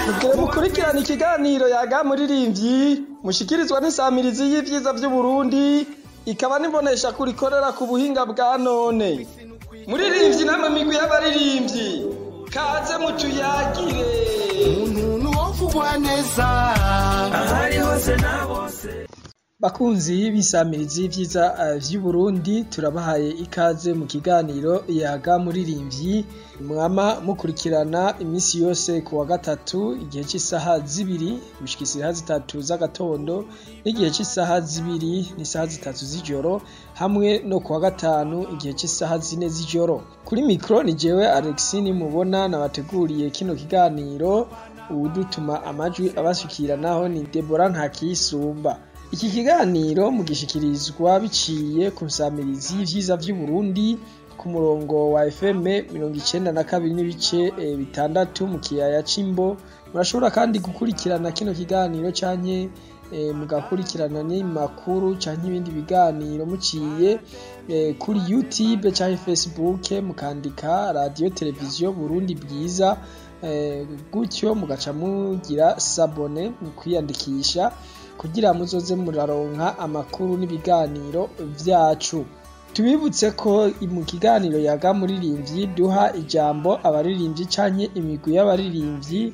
Mugire mukurikirana ikiganiro yaga muririmbyi mushikirizwa n'isamirizi y'ivyiza vy'Uburundi ikaba n'imbonesha kuri ikorera ku buhinga bwa none. Muririmbyi namwe migwi y'abaririmbyi kaze mutuyagire. umuntu wovugwa neza ahari hose na bose Bakunzi b'isamirizi y'ivyiza eh, vy'Uburundi turabahaye ikaze mu kiganiro yaga muririmbyi mwama mukurikirana imisi yose ku wa gatatu igihe c'isaha zibiri gushika isaha zitatu z'agatondo n'igihe c'isaha zibiri n'isaha zitatu z'ijoro hamwe no ku wa gatanu igihe c'isaha zine z'ijoro kuri mikro ni jewe Alexis nimubona nabateguriye kino kiganiro uwudutuma amajwi abashikiranaho ni Deborah Ntakiyisumba iki kiganiro mugishikirizwa biciye ku nsamirizi y'ivyiza vy'Uburundi ku murongo wa FM mirongo icenda na kabiri n'ibice eh, bitandatu mu kiyaya c'Imbo murashobora kandi gukurikirana kino kiganiro canke eh, mugakurikirana n'imakuru canke ibindi biganiro muciye eh, kuri YouTube canke Facebook mukandika radio televiziyo Burundi bwiza eh, gutyo mugaca mugira sabone mu kwiyandikisha kugira muzoze muraronka amakuru n'ibiganiro vyacu tubibutse ko mu kiganiro yaga muririmbyi duha ijambo abaririmbyi canke imigwi y'abaririmbyi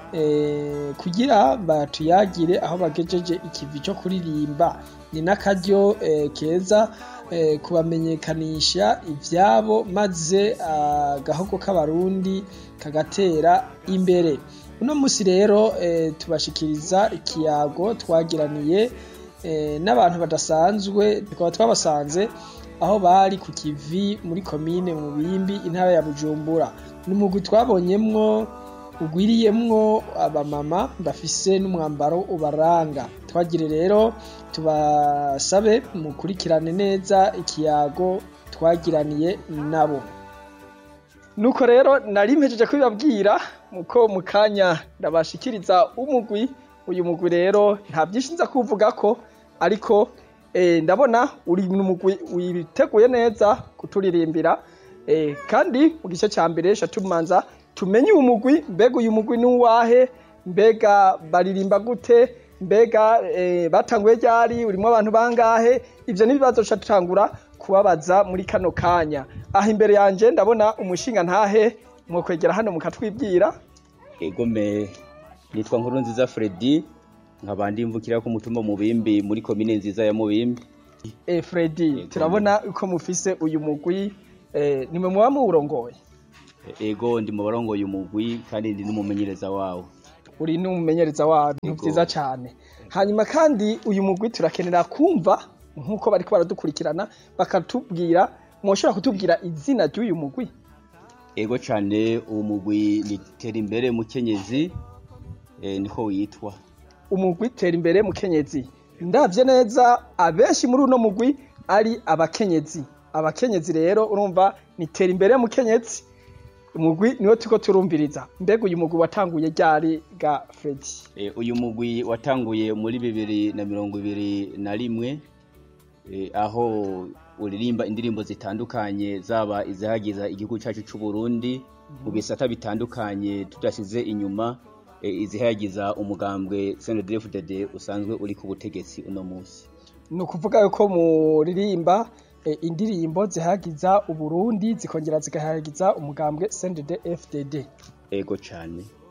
eh, kugira batuyagire aho bagejeje ikivi co kuririmba ni n'akaryo eh, keza eh, kubamenyekanisha ivyabo maze agahogo k'abarundi kagatera imbere uno musi rero eh, tubashikiriza ikiyago twagiraniye eh, n'abantu badasanzwe tukaba twabasanze aho bari ku kivi muri komine mu bimbi intara ya bujumbura ni umugwi twabonyemwo ugwiriyemwo abamama bafise n'umwambaro ubaranga twagire rero tubasabe mukurikirane neza ikiyago twagiraniye nabo nuko rero nari mpejeje kubibabwira muko mu kanya ndabashikiriza umugwi uyu mugwi rero nta byinshi nza kuvugako ariko eh, ndabona uri mu mugwi witeguye neza kuturirimbira eh, kandi mu gice ca mbere sha tumanza tumenye uyu mugwi mbega uyu mugwi ni uwahe mbega baririmba gute mbega eh, batanguye ryari urimo abantu bangahe ivyo n'ibibazo ca tutangura kubabaza muri kano kanya aha imbere yanje ndabona umushinga ntahe mwokwegera hano mukatwibwira egome nitwa nkuru nziza Freddy nkaba ndimvukira ku mutumba mubimbi muri komine nziza ya mubimbi eh, Freddy turabona uko mufise uyu mugwi eh, nimwe muba muwurongoye ego ndi mu barongoye umugwi kandi ndi n'umumenyereza wawo uri n'umumenyereza wabo Yego. vyiza cane hanyuma kandi uyu mugwi turakenera kumva nk'uko bariko baradukurikirana bakatubwira mwoshobora kutubwira izina ry'uyu mugwi ego cane uwo mugwi ni tera imbere mukenyezi eh, niko witwa umugwi tera imbere mukenyezi ndavye neza abenshi muri uno mugwi ari abakenyezi abakenyezi rero urumva ni tera imbere mukenyezi umugwi niwo turiko turumviriza mbega uyu mugwi watanguye ryari ga Freddy Eh, uyu mugwi watanguye muri bibiri na mirongo ibiri na rimwe eh, aho uririmba indirimbo zitandukanye zaba izihagiza igihugu cyacu c'u Burundi mu bisata bitandukanye tudashize inyuma eh, izihagiza umugambwe CNDD-FDD usanzwe uri ku butegetsi uno munsi ni ukuvuga yuko muririmba eh, indirimbo zihagiza uburundi zikongera zigahagiza umugambwe CNDD FDD ego cane